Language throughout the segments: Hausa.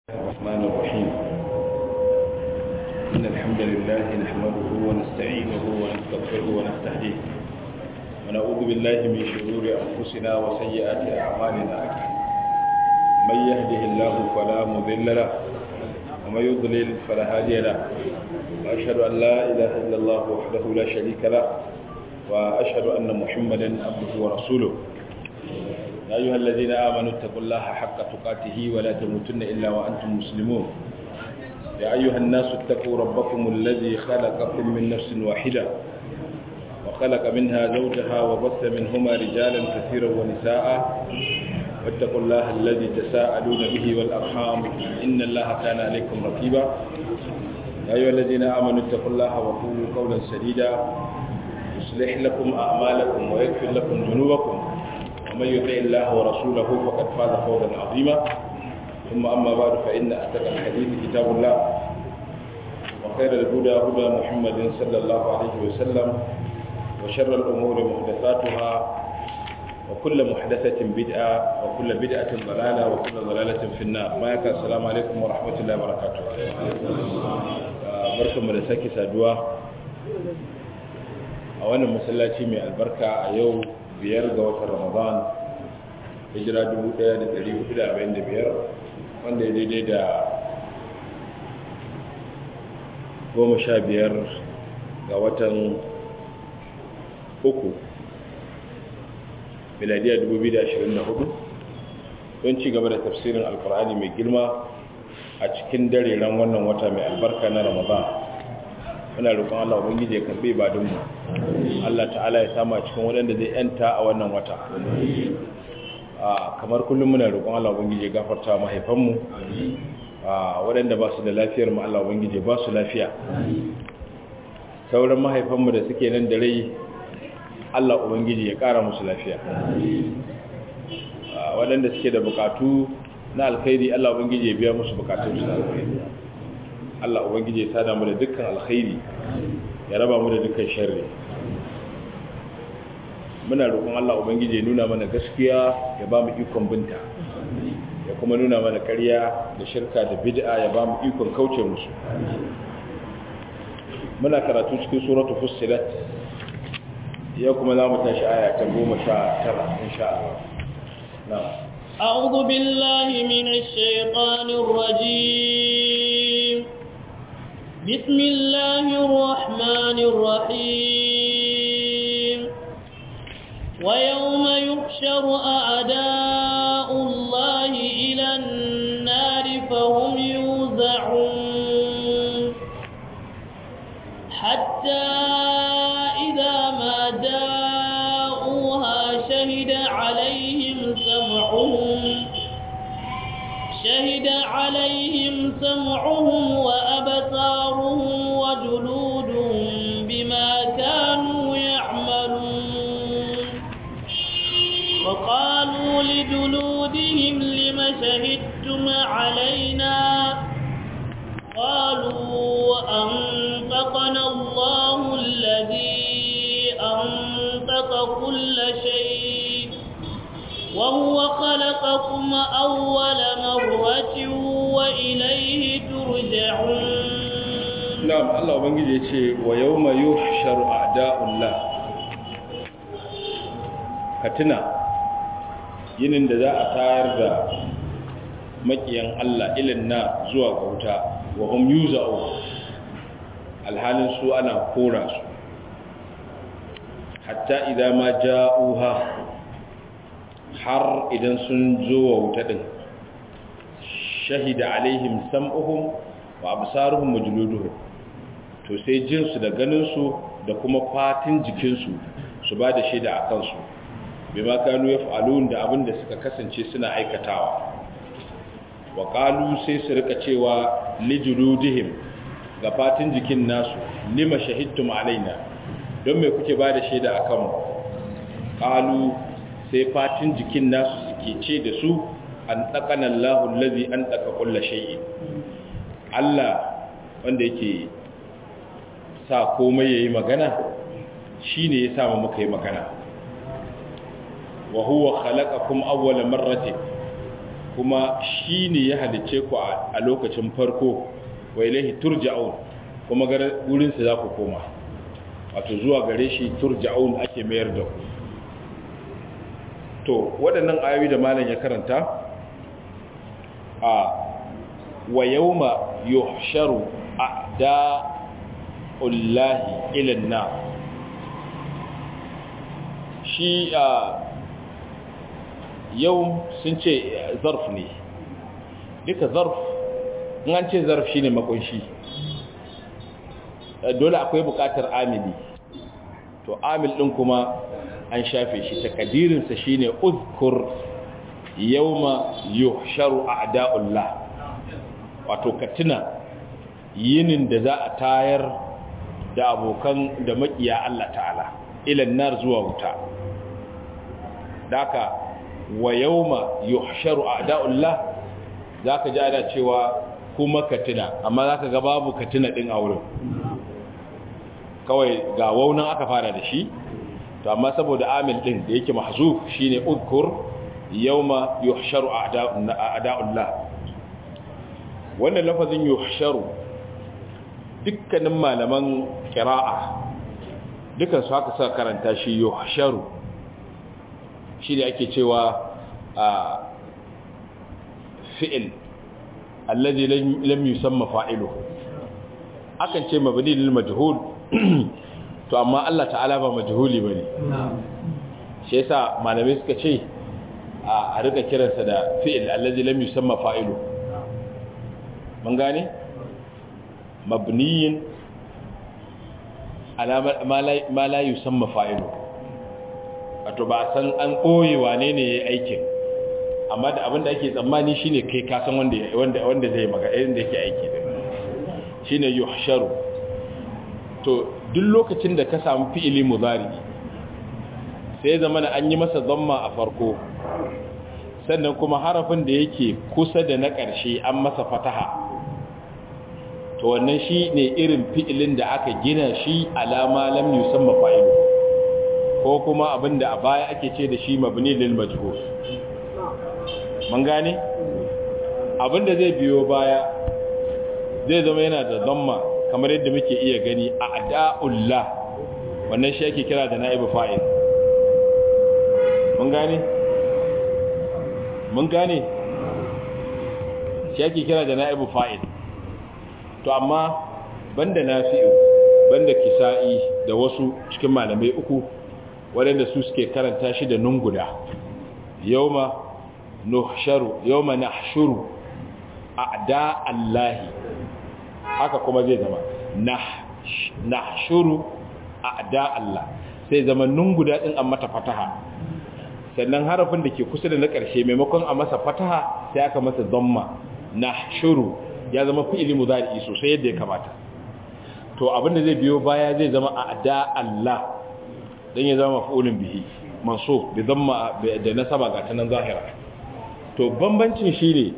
الرحمن الرحيم إن الحمد لله نحمده ونستعينه ونستغفره ونستهديه ونعوذ بالله من شرور أنفسنا وسيئات أعمالنا من يهده الله فلا مضل له ومن يضلل فلا هادي له وأشهد أن لا إله إلا الله وحده لا شريك له وأشهد أن محمدا عبده ورسوله يا أيها الذين آمنوا اتقوا الله حق تقاته ولا تموتن إلا وأنتم مسلمون يا أيها الناس اتقوا ربكم الذي خلقكم من نفس واحدة وخلق منها زوجها وبث منهما رجالا كثيرا ونساء واتقوا الله الذي تساءلون به والأرحام إن الله كان عليكم رقيبا يا أيها الذين آمنوا اتقوا الله وقولوا قولا سديدا يصلح لكم أعمالكم ويغفر لكم ذنوبكم ومن يطع الله ورسوله فقد فاز فوزا عظيما ثم أما بعد فإن أتقى الحديث كتاب الله وخير الهدى هدى محمد صلى الله عليه وسلم وشر الأمور محدثاتها وكل محدثة بدعة وكل بدعة ضلالة وكل ضلالة في النار ما يكا السلام عليكم ورحمة الله وبركاته بركة مرساكي سادوا أولا مسلاتي من البركة أيوه biyar ga watan ramadan hijira 1445 wanda ya daidai da goma sha biyar ga watan uku miladiya 2024 don ci gaba da tafsirin alkur'ani mai girma a cikin dare ran wannan wata mai albarka na ramadan muna roƙon Allah ubangiji ya karbe ibadunmu Allah ta'ala ya sama cikin waɗanda zai yanta a wannan wata kamar kullum muna roƙon Allah ubangiji ya gafarta mahaifanmu waɗanda ba su da lafiyar mu Allah ubangiji ba su lafiya sauran mahaifanmu da suke nan da rai Allah ubangiji ya ƙara musu lafiya waɗanda suke da bukatu na alkhairi Allah ubangiji ya biya musu bukatunsu na alkhairi Allah Ubangiji ya sada mu da dukkan alkhairi ya raba mu da dukkan sharri muna roƙon Allah Ubangiji ya nuna mana gaskiya ya ba mu ikon binta ya kuma nuna mana ƙarya da shirka da bid'a ya ba mu ikon kauce musu muna karatu cikin suratu fussilat yau kuma za mu tashi aya ta goma sha tara insha Allah na'am أعوذ بالله من الشيطان الرجيم بسم الله الرحمن الرحيم ويوم يحشر أعداء الله إلى النار فهم يوزعون حتى إذا ما جاءوها شهد عليهم سمعهم شهد عليهم سمعهم وأبصارهم وجلودهم بما كانوا يعملون وقالوا لجلودهم لم شهدتم علينا قالوا أنطقنا الله الذي أنطق كل شيء وهو خلقكم أول مرة وإليه ترجعون نعم الله بنجي يشي ويوم يحشر أعداء الله كتنا yinin da za a tayar da makiyan Allah ilin na zuwa ga wuta wa hum yuza'u alhalin su ana kora su hatta idan ma ja'uha har idan sun zo wa wuta ɗin shahida alaihim sam'uhum wa absaruhum majluduhum to sai jinsu da ganinsu da kuma fatin jikinsu su ba da shaida a kansu bima kanu yaf'alun da abin da suka kasance suna aikatawa wa qalu sai su rika cewa lijludihim ga fatin jikin nasu lima shahidtum alaina don me kuke ba da shaida akan mu qalu sai fatin jikin nasu suke ce da su an ɗaƙan Allahu lazi an ɗaƙa ƙulla shai'i Allah wanda yake sa komai ya yi magana shi ne ya sama muka yi magana wa huwa khalaqakum awwala marratin kuma shi ne ya halice ku a lokacin farko wa ilahi turja'un kuma wurinsa za ku koma wato zuwa gare shi turja'un ake mayar da ku to waɗannan ayoyi da malam ya karanta a wa yawma yuhsharu a'da'ullahi ila an-nar shi a yau sun ce zarf ne duka zarf in an ce zarf shine makunshi dole akwai bukatar amili to amil din kuma an shafe shi takadirinsa shine uzkur yawma yuhsharu a'da'ullah wato katina yinin da za a tayar da abokan da makiya Allah ta'ala ilan nar zuwa wuta daka wa yawma yuhsharu a'da'ullah zaka ji ana cewa kuma katina amma zaka ga babu katina din a wurin kawai ga waunan aka fara da shi to amma saboda amil din da yake mahzuf shine udkur yawma yuhsharu a'da'ullah wannan lafazin yuhsharu dukkanin malaman qira'a dukan su haka suka karanta shi yuhsharu shi da ake cewa a fi'il alladhi lam yusamma fa'iluhu akan ce mabni lil majhul to amma Allah ta'ala ba majhuli bane shi yasa malamai suka ce a rika kiransa da fi'il alladhi lam yusamma fa'iluhu mun gane mabniyin ala ma la yusamma fa'iluhu wato ba san an ɓoye wane ne ya aikin amma da abinda ake tsammani shine kai kasan wanda wanda zai maka irin da yake aiki da shine yuhsharu to duk lokacin da ka samu fi'ili mudari sai zama an yi masa zamma a farko sannan kuma harafin da yake kusa da na ƙarshe an masa fataha to wannan shi ne irin fi'ilin da aka gina shi alama lam yusamma fa'ilu ko kuma abinda a baya ake ce da shi mabni lil majhul mun gane abinda zai biyo baya zai zama yana da zamma kamar yadda muke iya gani a ada'ullah wannan shi ake kira da na'ibu fa'il mun gane mun gane shi ake kira da na'ibu fa'il to amma banda nafi'u banda kisa'i da wasu cikin malamai uku waɗanda su suke karanta shi da nun guda yawma nuhsharu yawma nahshuru a'da allahi haka kuma zai zama nahshuru a'da allah sai zama nun guda din an mata fataha sannan harafin da ke kusa da na ƙarshe maimakon a masa fataha sai aka masa dhamma nahshuru ya zama fi'ili mudari sosai yadda ya kamata to abinda zai biyo baya zai zama a'da allah dan ya zama maf'ulun bihi mansub bi dhamma da nasaba ga tanan zahira to bambancin shine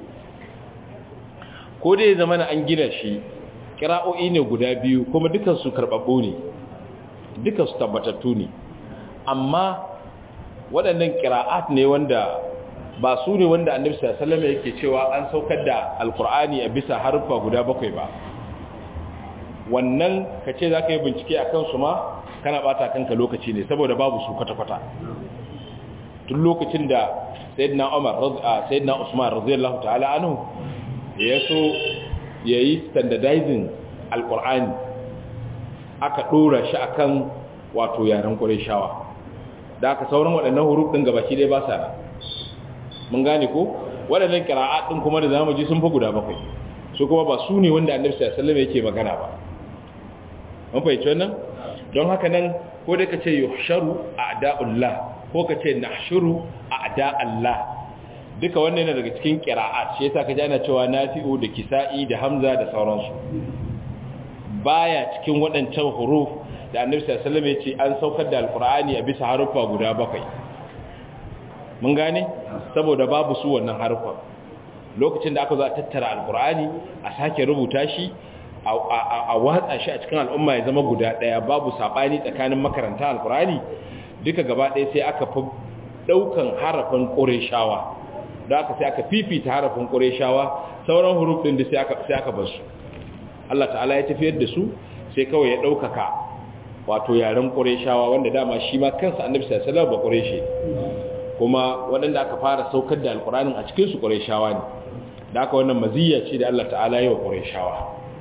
ko dai zama na an gina shi kira'o'i ne guda biyu kuma dukan su karbabbu ne dukan su tabbatattu ne amma waɗannan kira'at ne wanda ba su ne wanda annabi sallallahu alaihi wasallam yake cewa an saukar da alqur'ani a bisa harfa guda bakwai ba wannan kace zaka yi bincike akan su ma kana bata kanka lokaci ne saboda babu su kwata-kwata tun lokacin da sayyidina Umar sayyidina Usman radiyallahu ta'ala anhu ya so yayi standardizing alqur'ani aka dora shi akan wato yaren Qurayshawa da aka sauran waɗannan huruf din gabaki dai ba sa mun gane ko waɗannan qira'at din kuma da zamu ji sun fi guda bakwai su kuma ba su ne wanda Annabi sallallahu alaihi wasallam yake magana ba mun fahimci wannan don haka nan ko da ka ce yuhsharu a'da'ullah ko ka ce nahshuru a'da'allah duka wannan yana daga cikin qira'at shi yasa ka ji ana cewa nafi'u da kisa'i da hamza da sauransu baya cikin waɗancan huruf da annabi sallallahu alaihi wasallam ya ce an saukar da alqur'ani a bisa harufa guda bakwai mun gane saboda babu su wannan harufan lokacin da aka zo a tattara alqur'ani a sake rubuta shi a watsa shi a cikin al'umma ya zama guda ɗaya babu saɓani tsakanin makaranta alkurani duka gaba ɗaya sai aka fi ɗaukan harafin ƙorishawa da aka sai aka fifita harafin qurayshawa sauran huruf din da sai aka sai aka bar su Allah ta'ala ya tafiyar da su sai kawai ya daukaka wato yaren qurayshawa wanda dama shi ma kansa annabi sallallahu alaihi wasallam ba qurayshi kuma waɗanda aka fara saukar da alqur'anin a cikin su qurayshawa ne da aka wannan maziyya ce da Allah ta'ala ya wa qurayshawa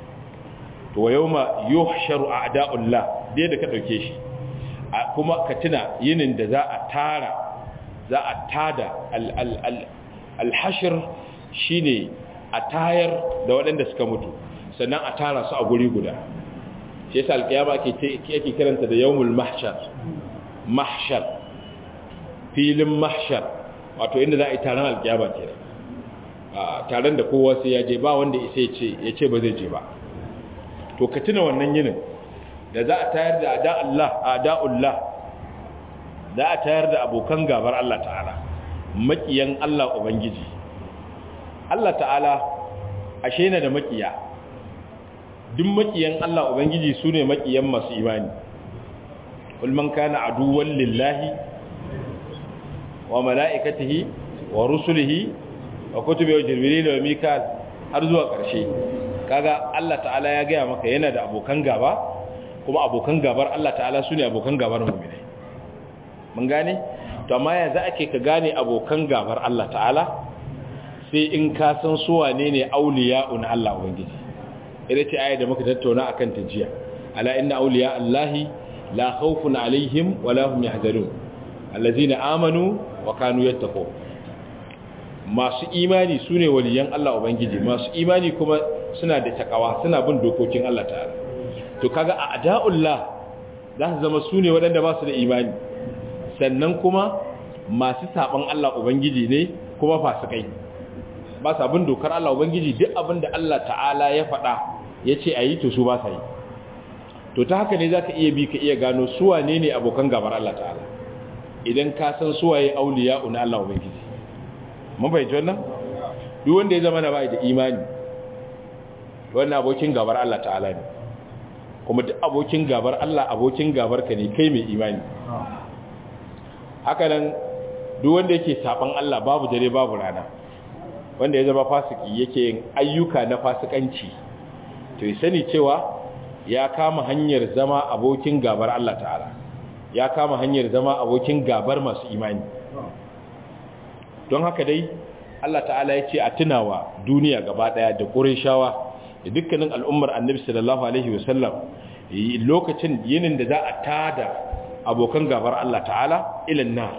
to wa yawma yuhsharu a'da'ullah dai da ka dauke shi kuma ka tuna yinin da za a tara za a tada al-hashr shine a tayar da waɗanda suka mutu sannan a tara su a guri guda shi yasa alkiyama ke yake kiranta da yawmul mahshar mahshar filin mahshar wato inda za a yi taron alkiyama kenan a taron da kowa sai ya je ba wanda isa ya ce ba zai je ba to ka tuna wannan yinin da za a tayar da ada Allah ada'ullah za a tayar da abokan gabar Allah ta'ala makiyan Allah ubangiji Allah ta'ala ashe yana da makiya duk makiyan Allah ubangiji sune makiyan masu imani kul man kana aduwwan lillahi wa mala'ikatihi wa rusulihi wa kutubi wa jibril wa mikal har zuwa ƙarshe kaga Allah ta'ala ya gaya maka yana da abokan gaba kuma abokan gabar Allah ta'ala sune abokan gabar mu'minai mun gane to amma ya za ake ka gane abokan gabar Allah ta'ala sai in ka san su wane ne auliya'un Allah ubangiji ita ce aya da muka tattauna akan ta jiya ala inna awliya Allahi la khawfun alaihim wa la hum yahzanun allazina amanu wa kanu yattaqun masu imani sune waliyan Allah ubangiji masu imani kuma suna da takawa suna bin dokokin Allah ta'ala to kaga a ada'ullah za su zama sune waɗanda ba su da imani sannan kuma masu saban Allah ubangiji ne kuma fasikai ba sa bin dokar Allah ubangiji duk abin da Allah ta'ala ya faɗa ya ce a yi to su ba sa yi to ta haka ne za ka iya bi ka iya gano suwa ne ne abokan gabar Allah ta'ala idan ka san suwaye auliya na Allah ubangiji mun bai wannan duk wanda ya zama na bai da imani wannan abokin gabar Allah ta'ala ne kuma duk abokin gabar Allah abokin gabar ka ne kai mai imani haka nan duk wanda yake saban Allah babu dare babu rana wanda ya zama fasiki yake yin ayyuka na fasikanci to yi sani cewa ya kama hanyar zama abokin gabar Allah ta'ala ya kama hanyar zama abokin gabar masu imani don haka dai Allah ta'ala ya ce a tunawa duniya gaba daya da ƙurishawa da dukkanin al'ummar annabi sallallahu alaihi wasallam lokacin yinin da za a tada abokan gabar Allah ta'ala ilan nar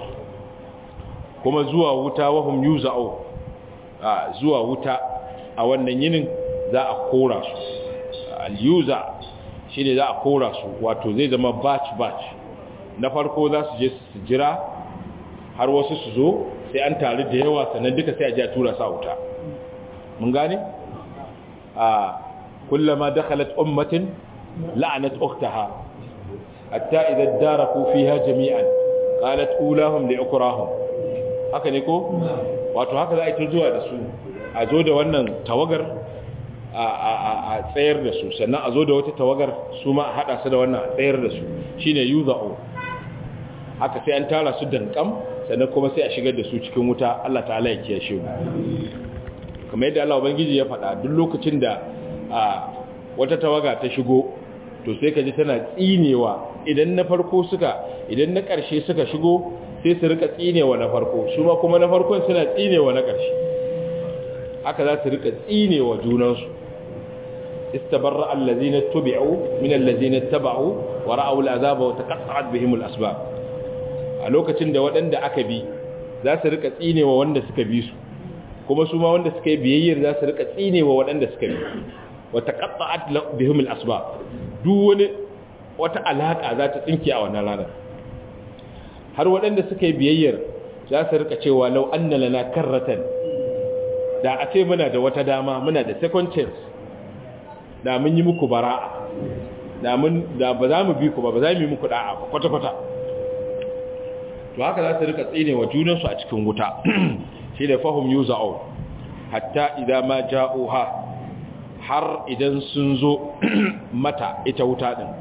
kuma zuwa wuta wahum yuza'u zuwa wuta a wannan yinin za a kora su al-yuza shine za a kora su wato zai zama batch batch na farko za su je su jira har wasu su zo sai an taru da yawa sannan duka sai a ji a tura sa wuta mun gane a kullama dakhalat ummatin la'anat ukhtaha hatta idza daraku fiha jami'an qalat ulahum li ukrahum haka ne ko wato haka za a yi ta zuwa da su a zo da wannan tawagar a tsayar da su sannan a zo da wata tawagar su ma a haɗa su da wannan a tsayar da su shi ne yuza'o haka sai an tara su dankam sannan kuma sai a shigar da su cikin wuta Allah ta'ala ya kiyashe mu kamar yadda Allah ubangiji ya faɗa duk lokacin da wata tawaga ta shigo to sai ka ji tana tsinewa idan na farko suka idan na ƙarshe suka shigo sai su rika tsinewa na farko su ma kuma na farkon suna tsinewa na ƙarshe haka za su rika tsinewa junansu istabarra allazina tubi'u min allazina taba'u wa ra'aw al'azaba wa taqatta'at bihim al'asbab a lokacin da waɗanda aka bi za su rika tsinewa wanda suka bi su kuma su ma wanda suka yi biyayyar za su rika tsinewa waɗanda suka bi wa taqatta'at bihim al'asbab duk wani wata alaka za ta tsinke a wannan ranar har waɗanda suka yi biyayyar za su rika cewa lau anna lana karratan da a ce muna da wata dama muna da second chance da mun yi muku bara'a da mun da ba za mu bi ku ba ba za mu yi muku da'a ba kwata kwata to haka za su rika tsine wa junansu a cikin wuta shi da fahim yuza'u hatta idan ma ja'uha har idan sun zo mata ita wuta din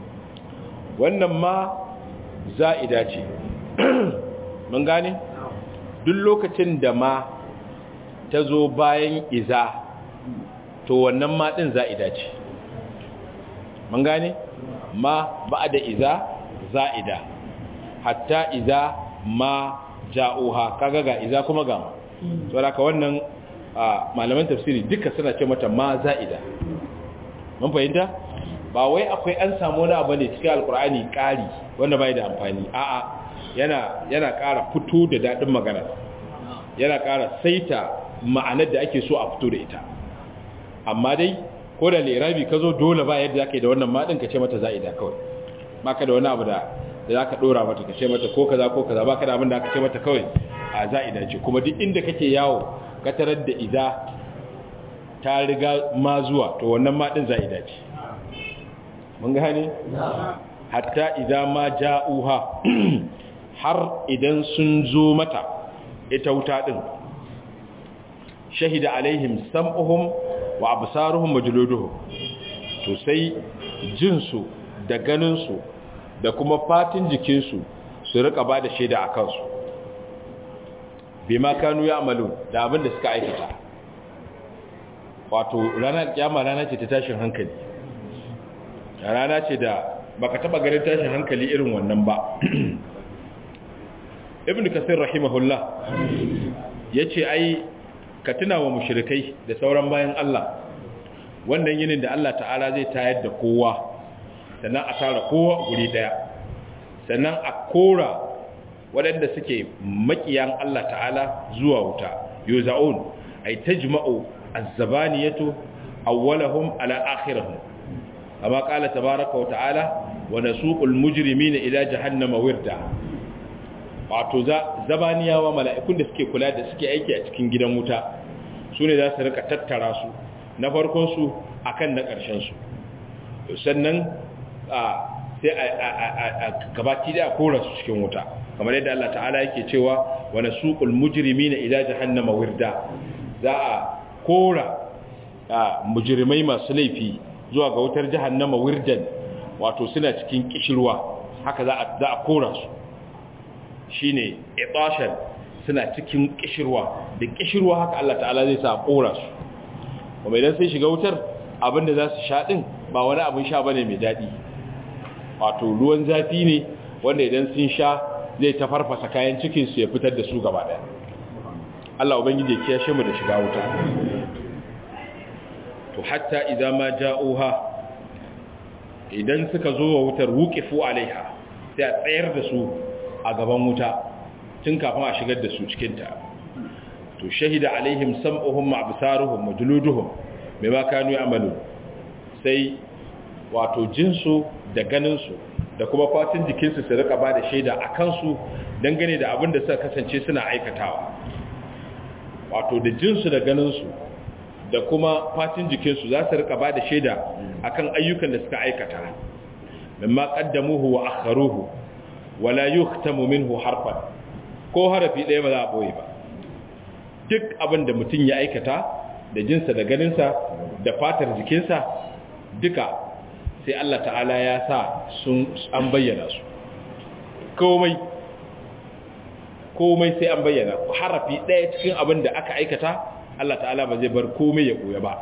wannan ma za'ida ce mun gane duk lokacin da ma ta zo bayan iza to wannan ma din za'ida ce mun gane ma ba'da iza za'ida hatta iza ma ja'uha kaga ga iza kuma ga ma to haka wannan malaman tafsiri duka suna ce mata ma za'ida mun fahimta ba wai akwai an samu wani abu ne cikin alkur'ani ƙari wanda bai da amfani a'a yana yana ƙara fito da daɗin magana yana ƙara saita ma'anar da ake so a fito da ita amma dai ko da lirabi ka zo dole ba yadda zaka yi da wannan maɗin ka ce mata za'ida kawai ba ka da wani abu da da za ka ɗora mata ka ce mata ko kaza ko kaza ba ka da abin da aka ce mata kawai a za'ida ce kuma duk inda kake yawo ka tarar da iza ta riga ma zuwa to wannan maɗin za'ida ce mun gane hatta idan ma ja'uha har idan sun zo mata ita wuta din shahida alaihim sam'uhum wa absaruhum majluduhum to sai jinsu da ganinsu da kuma fatin jikinsu su rika ba da shaida a kansu bima kanu ya amalu da abin da suka aikata wato ranar kyama rana ce ta tashin hankali rana ce da baka taba ganin tashin hankali irin wannan ba ibn kasir rahimahullah yace ai ka tuna wa mushrikai da sauran bayan Allah wannan yinin da Allah ta'ala zai tayar da kowa sannan a tara kowa guri daya sannan a kora waɗanda suke makiyan Allah ta'ala zuwa wuta yuzaun ay tajma'u az-zabaniyatu awwalahum ala akhirihim kama kala tabaraka wa ta'ala wa nasuqul mujrimina ila jahannama wirda wato za zabaniyawa mala'ikun da suke kula da suke aiki a cikin gidan wuta sune za su rika tattara su na farkon su akan na ƙarshen su sannan sai a gabaki da kora su cikin wuta kamar yadda Allah ta'ala yake cewa wa nasuqul mujrimina ila jahannama wirda za a kora mujrimai masu laifi zuwa ga wutar jahannama wirdan wato suna cikin kishirwa haka za a za a kora su shine itashan suna cikin kishirwa da kishirwa haka Allah ta'ala zai sa kora su kuma idan sai shiga wutar abinda za su sha din ba wani abin sha bane mai dadi wato ruwan zafi ne wanda idan sun sha zai ta farfasa kayan cikin su ya fitar da su gaba daya Allah ubangiji ya kiyashe mu da shiga wuta to hatta idan ma ja'uha idan suka zo wa wutar wuqifu alaiha sai a tsayar da su a gaban wuta tun kafin a shigar da su cikin ta to shahida alaihim sam'uhum wa absaruhum wa juluduhum bima kanu ya'malun sai wato jinsu da ganinsu da kuma fatin jikinsu su rika ba da shaida a kansu dangane da abin da suka kasance suna aikatawa wato da jinsu da ganinsu da kuma fatin jikinsu za su rika ba da shaida akan ayyukan da suka aikata mimma qaddamuhu wa akharuhu wala yuhtamu minhu harfan ko harafi ɗaya ba za a boye ba duk abin da mutum ya aikata da jinsa da ganinsa da fatar jikinsa duka sai Allah ta'ala ya sa sun an bayyana su komai komai sai an bayyana harafi ɗaya cikin abin da aka aikata Allah ta'ala ba zai bar komai ya koya ba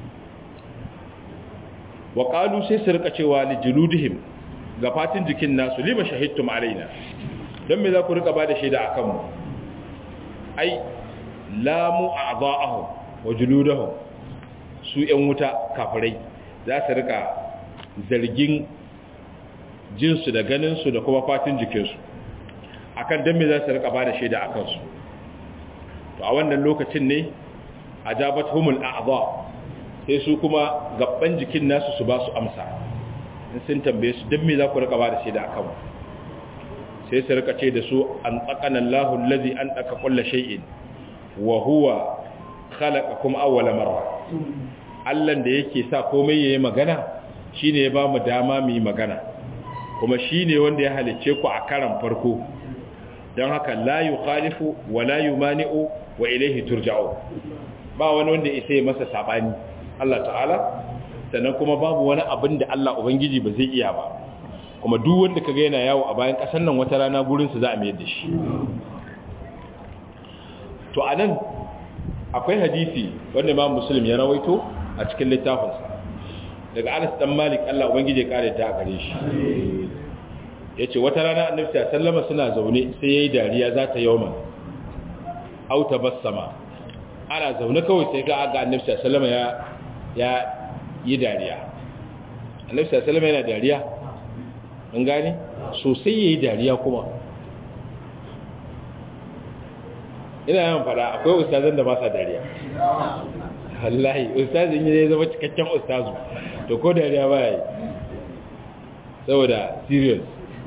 wa qalu sai su rika cewa li juludihim ga fatin jikin nasu lima shahidtum alaina dan me za ku rika bada shaida akan mu ai lamu a'dha'ahum wa juludahum su yan wuta kafirai za su rika zargin jinsu da ganinsu da kuma fatin jikinsu akan dan me za su rika bada shaida akan su to a wannan lokacin ne ajabat humul a'dha sai su kuma gabban jikin nasu su ba su amsa in sun tambaye su dan me za ku rika bada shaida akan mu sai su rika ce da su an tsakana Allahu allazi an daka kullu shay'in wa huwa khalaqakum awwala marra Allah da yake sa komai yayi magana shine ya ba mu dama mu yi magana kuma shine wanda ya halicce ku a karan farko don haka la yukhalifu wa la yumani'u wa ilayhi turja'u ba wani wanda ya sai masa sabani Allah ta'ala sannan kuma babu wani abin da Allah ubangiji ba zai iya ba kuma duk wanda kaga yana yawo a bayan kasan nan wata rana gurin su za a mayar da shi to anan akwai hadisi wanda Imam Muslim ya rawaito a cikin littafinsa daga Anas dan Malik Allah ubangije kare ta gare shi yace wata rana Annabi sallallahu suna zaune sai yayi dariya za ta yauma au tabassama ana zaune kawai sai ga ga Annabi sallallahu ya ya yi dariya Annabi sallallahu yana dariya an gane sosai yayi dariya kuma ina yawan fada akwai ustazan da ba sa dariya wallahi ustazin ya zama cikakken ustazu to ko dariya ba yi saboda serious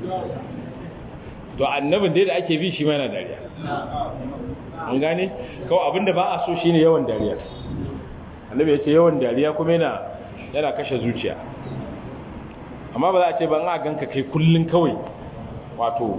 to annabin dai da ake bi shi ma yana dariya an gane kawai abinda ba a so shine yawan dariya annabi ya ce yawan dariya kuma yana yana kashe zuciya amma ba za a ce ban a ganka kai kullun kawai wato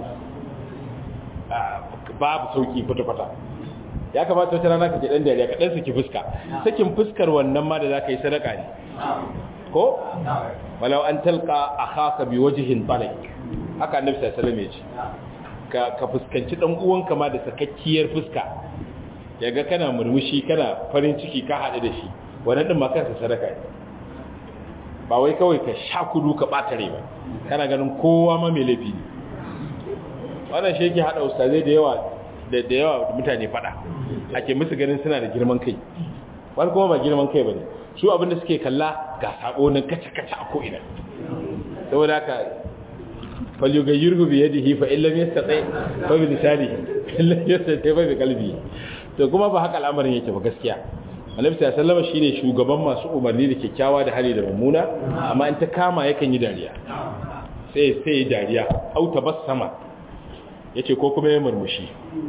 babu sauki kwata-kwata ya kamata wata rana ka ke dan dariya ka dan saki fuska sakin fuskar wannan ma da zaka yi sadaka ne ko walau an talqa akhaka bi wajhin talaq haka annabi sallallahu alaihi wasallam ya ce ka ka fuskanci dan uwanka ma da sakakkiyar fuska yaga kana murmushi kana farin ciki ka hade da shi wannan din ma kansa sadaka ne ba wai kawai ka sha kudu ka batare ba kana ganin kowa ma mai laifi ne wannan shi yake hada ustazai da yawa da da yawa mutane fada ake musu ganin suna da girman kai wani kuma ba girman kai bane su abinda suke kalla ga sabo nan kace kace a ko ina saboda haka falyughayyirhu bi yadihi fa illam yastati fa bi lisanihi illam yastati fa bi qalbi to kuma ba haka al'amarin yake ba gaskiya Annabi sallallahu alaihi shine shugaban masu umarni da kyakkyawa da hali da mummuna amma in ta kama yakan yi dariya sai sai dariya au tabassama yace ko kuma ya murmushi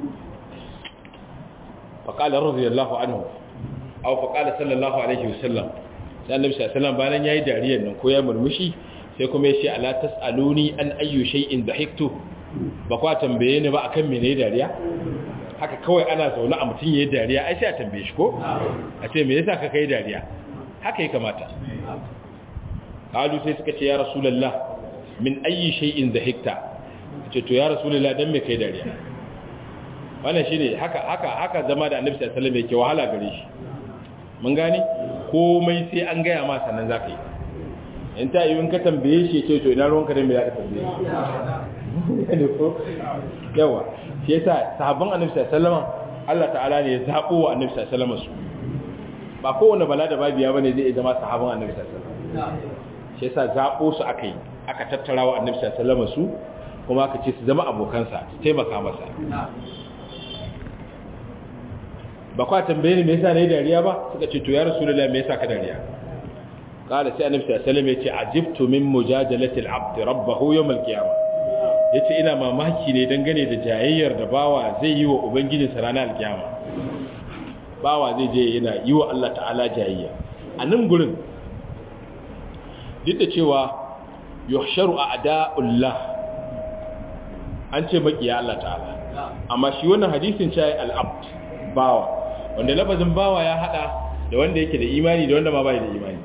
faqala radiyallahu anhu aw faqala sallallahu alaihi wasallam sai annabi sallallahu alaihi wasallam bayan yayi dariyar nan ko ya murmushi sai kuma yace ala tasaluni an ayyu shay'in dahiktu ba kwa tambaye ni ba akan mene dariya haka kawai ana zaune a mutun yayi dariya ai sai a tambaye shi ko a ce me yasa ka kai dariya haka ya kamata qalu sai suka ce ya rasulullah min ayyi shay'in dahikta ce to ya rasulullah dan me kai dariya wannan shine haka haka haka zama da annabi sallallahu alaihi wasallam yake wahala gare shi mun gane komai sai an gaya ma sannan zaka yi in ta yi in ka tambaye shi ce to ina ruwanka da me zaka tambaye shi ne ko yawa shi yasa sahabban annabi sallallahu alaihi wasallam Allah ta'ala ne ya zabo wa annabi sallallahu alaihi wasallam su ba kowane bala da babiya bane zai zama sahabban annabi sallallahu alaihi wasallam shi yasa zabo su aka yi aka tattara wa annabi sallallahu alaihi wasallam su kuma aka ce su zama abokansa su taimaka masa ba kwa tambaye ni me yasa nayi dariya ba suka ce to ya rasulullahi me yasa ka dariya qala sai annabi sallallahu alaihi wasallam yace ajibtu min mujadalati al-abd rabbahu yawm al-qiyamah yace ina mamaki ne dangane da jayayyar da bawa zai yi wa ubangijinsa ranar al-qiyama bawa zai je yana yi wa Allah ta'ala jayayya a nan gurin duk da cewa yuhsharu a'da'ullah an ce makiya Allah ta'ala amma shi wannan hadisin cewa al-abd bawa wanda lafazin bawa ya hada da wanda yake da imani da wanda ma bai da imani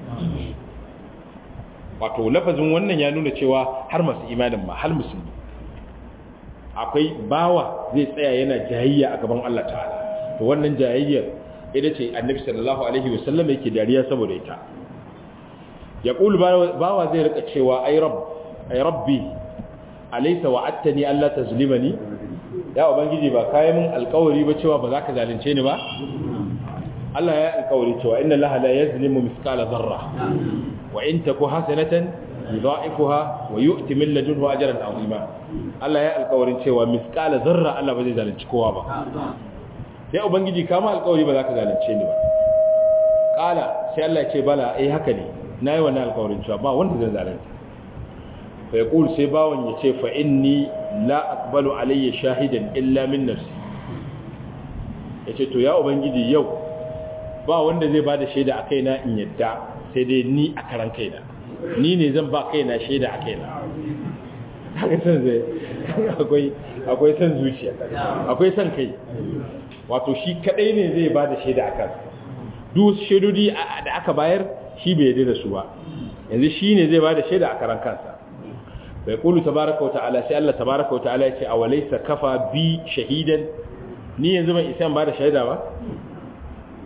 wato lafazin wannan ya nuna cewa har masu imanin ma har musulmi akwai bawa zai tsaya yana jayayya a gaban Allah ta'ala to wannan jayayyar ita ce annabi sallallahu alaihi wasallam yake dariya saboda ita ya qul bawa zai rika cewa ay rabb ay rabbi alaysa wa'adtani alla tazlimani ya ubangiji ba kai min alƙawari ba cewa ba za ka zalunce ni ba Allah ya alƙawari cewa inna laha la yazlimu mithqala dharra wa in taku hasanatan yudha'ifuha wa yu'ti min ladunhu ajran 'azima Allah ya alƙawarin cewa mithqala dharra Allah ba zai zalunci kowa ba sai ubangiji kama alƙawari ba za ka zalunce ni ba kala sai Allah ya ce bala eh haka ne nayi wannan alƙawarin cewa ba wanda zai zalunta fa yaqul sai bawon ya ce fa inni la aqbalu alayya shahidan illa min nafsi yace to ya ubangiji yau ba wanda zai bada shaida a kaina in yadda sai dai ni a karan kaina ni ne zan ba kaina shaida a kaina haka san zai akwai akwai san zuciya akwai san kai wato shi kadai ne zai bada shaida a kansa duk shaidodi da aka bayar shi bai yarda da su ba yanzu shi ne zai bada shaida a karan kansa bai kulu tabaraka wata'ala sai Allah tabaraka wata'ala ya ce a walaisa kafa bi shahidan ni yanzu ban isa ba da shaida ba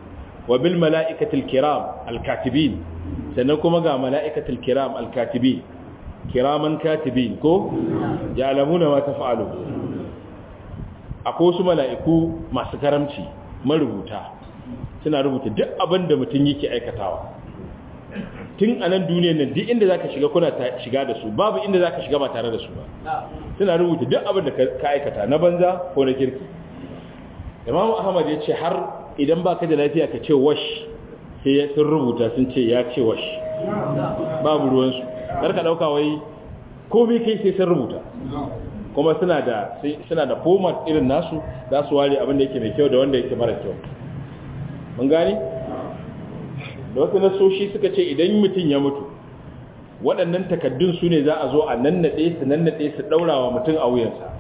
wa bil mala'ikatil kiram al-katibin sannan kuma ga mala'ikatil kiram al-katibin kiraman katibin ko ya'lamuna ma taf'alu akwai wasu mala'iku masu karamci marubuta suna rubuta duk abin da mutum yake aikatawa tun a nan duniyar nan duk inda zaka shiga kuna shiga da su babu inda zaka shiga ba tare da su ba suna rubuta duk abin da ka aikata na banza ko na kirki imamu ahmad ya ce har idan baka da lafiya ka ce wash sai sun rubuta sun ce ya ce wash babu ruwansu kar ka dauka wai komai kai sai sun rubuta kuma suna da suna da format irin nasu za su ware abin da yake mai kyau da wanda yake mara kyau mun gani da wasu nasoshi suka ce idan mutum ya mutu waɗannan takaddun su ne za a zo a nannaɗe su nannaɗe su ɗaura wa mutum a wuyansa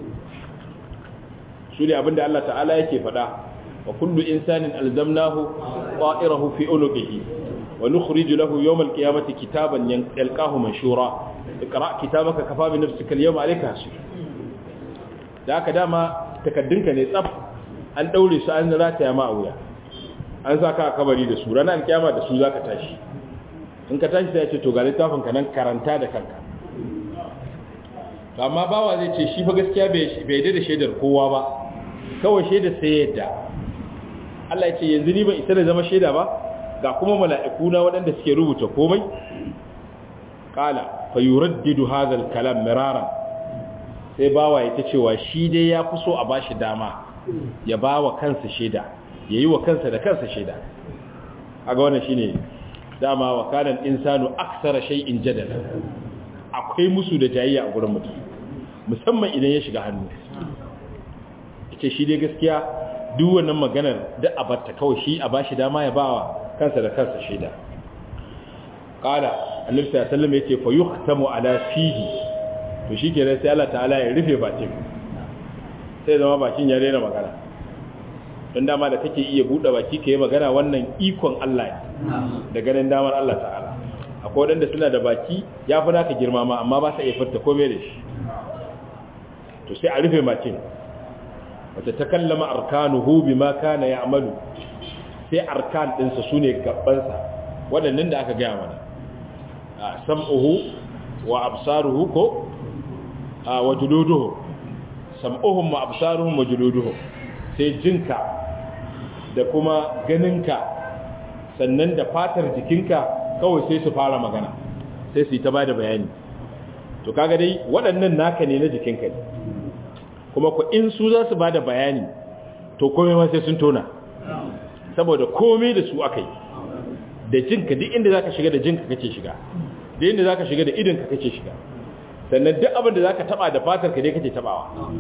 su ne abinda Allah ta'ala yake faɗa wa kullu insanin alzamnahu ta'irahu fi unuqihi wa nukhriju lahu yawm al-qiyamati kitaban yalqahu manshura iqra kitabaka kafa bi nafsika al-yawma alayka hasib da haka dama takaddunka ne tsaf an daure su an rataya ma a wuya an sa ka kabari da su ranar kiyama da su zaka tashi in ka tashi sai ya ce to ga littafin ka nan karanta da kanka to amma bawa zai ce shi fa gaskiya bai bai da shaidar kowa ba kawai shaidar sai yadda Allah ya ce yanzu ni ban isa da zama shaida ba ga kuma mala'iku na waɗanda suke rubuta komai qala fa yuraddidu hadha al-kalam miraran sai bawa ya ta cewa shi dai ya fi so a bashi dama ya bawa kansa shaida ya yi wa kansa da kansa shaida a ga wannan shine dama wa kanan insanu aksara shay'in jadala akwai musu da jayayya a gurin mutum musamman idan ya shiga hannu yace shi dai gaskiya duk wannan maganar da abatta kawai shi a bashi dama ya bawa kansa da kansa shaida qala annabi sallallahu alaihi wasallam yace fa yuhtamu ala fihi to shikenan sai Allah ta'ala ya rufe bakin sai zama bakin ya rena magana don dama da kake iya buɗe baki ka yi magana wannan ikon Allah ne da ganin damar Allah ta'ala akwai waɗanda suna da baki ya fi naka girma ma amma ba sa iya furta komai da shi to sai a rufe bakin wata ta kallama arkanuhu bima kana ya'malu sai arkan ɗinsa su ne gabansa waɗannan da aka gaya mana sam'uhu wa absaruhu ko wa juluduhu sam'uhum wa absaruhum wa juluduhum sai jinka da kuma ganinka sannan da fatar jikinka kawai sai su fara magana sai su yi ta bada bayani to kaga dai waɗannan naka ne na jikinka ne kuma ku in su za su bada bayani to komai ma sai sun tona saboda komai da su aka yi da jinka duk inda zaka shiga da jinka kake shiga da inda zaka shiga da idonka kake shiga sannan duk abin da zaka taba da fatar ka dai kake tabawa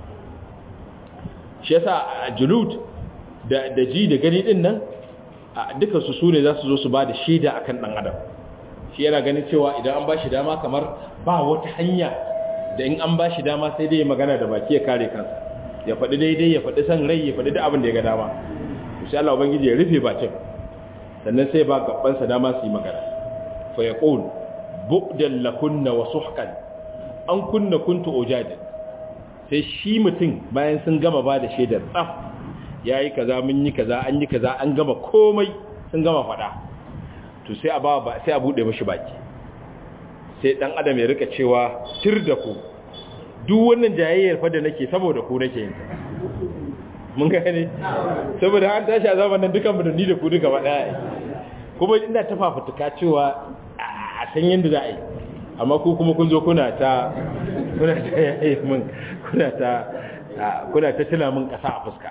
shi yasa julud da da ji da gani din nan duka su sune za su zo su ba da shaida akan dan adam shi yana ganin cewa idan an ba shi dama kamar ba wata hanya da in an ba shi dama sai dai ya magana da baki ya kare kansa ya faɗi daidai ya faɗi san rai ya faɗi duk abin da ya ga dama to sai Allah ubangiji ya rufe bakin sannan sai ba gabansa dama su yi magana fa yaqul bu'dan lakunna wa suhqan an kunna kuntu ujadin sai shi mutum bayan sun gama ba da shaidar tsaf ya yi kaza mun yi kaza an yi kaza an gama komai sun gama faɗa to sai a ba sai a buɗe mashi baki sai ɗan adam ya rika cewa tir da ku duk wannan jayayyar fa da nake saboda ku nake yin mun ga ne saboda an tashi a zamanin dukan da ni da ku duka ba ɗaya kuma ina ta fafutuka cewa a san yadda za a yi amma ku kuma kun zo kuna ta kuna ta yayi min kuna ta kuna ta tuna min kasa a fuska